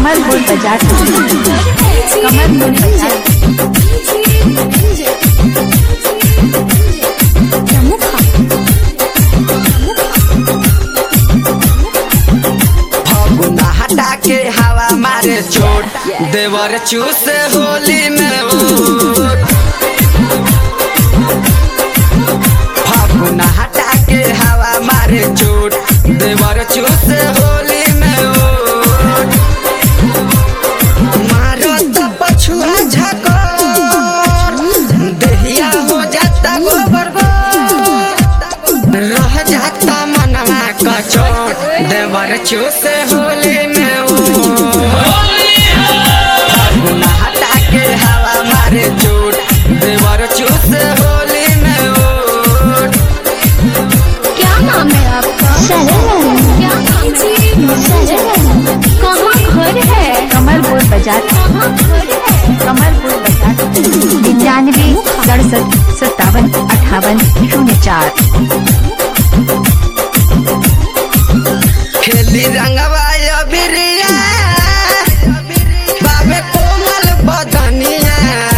कमलपुर बाजार कमलपुर बाजार फगुना हटा के हवा मारे चोट देवर चूस होली में ओट फगुना हटा के हवा मारे चोट देवर चूस होली में ओट मारो तो पछुआ झकोर देहिया हो जाता गोबर गोर रह जाता मनवा कचोट देवर चूस होली में फगुना हटा के हवा मारे चोट देवर चूस होली में ओट क्या नाम है आपका क्या नाम है कहाँ घर है कमलपुर बाजार कहाँ घर है कमलपुर बाजार निन्यानवे सड़सठ सत्तावन अठावन शून्य चार खेली रंगवा बिरिया बाबे कोमल बदनिया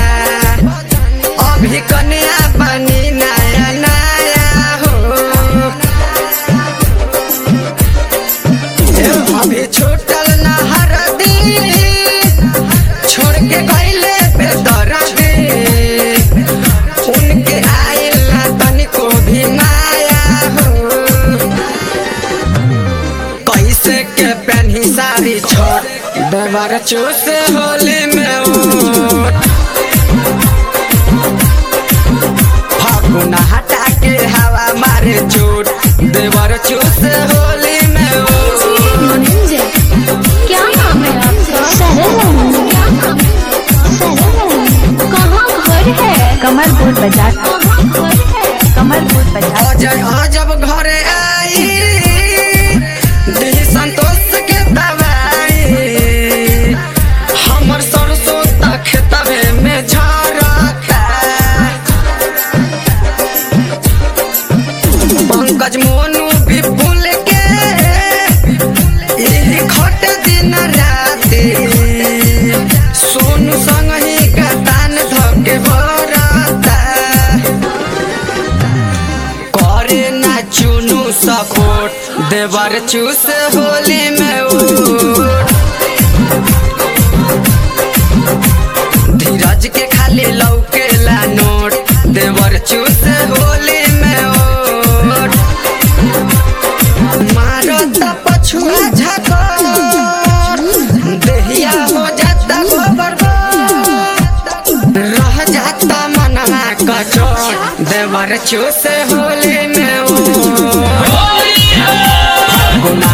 अभी कन्या बनी नया नया हो अभी छूटल न हरदी छोड़ के गईले बेदरदी उनके आइल ना तनिको भी माया हो कैसे के पहनी सारी छोट देवर चूस होली में ओट फागुना हटा के हवा मारे चोट देवर चूस होली में ओट क्या नाम है आपका क्या नाम है कहाँ घर है कमलपुर बाजार कहाँ घर है कमलपुर बाजार अजय अजब घरे आई दिही संतोष के दवाई हमर सरसों तक तबे में झरता पंकज मोनू भी भूल के यही खट दिन राती सोनू संग ही गतान धके भरता करे ना चुनू सपोर्ट देवर चूस होली में उठ धीरज के खाली लौकेला नोट देवर चूस होली में ओट मारो त पछुआ झकोर देहिया हो जाता गोबर गोर रह जाता मनवा कचोट देवर चूस होली में ओट गुना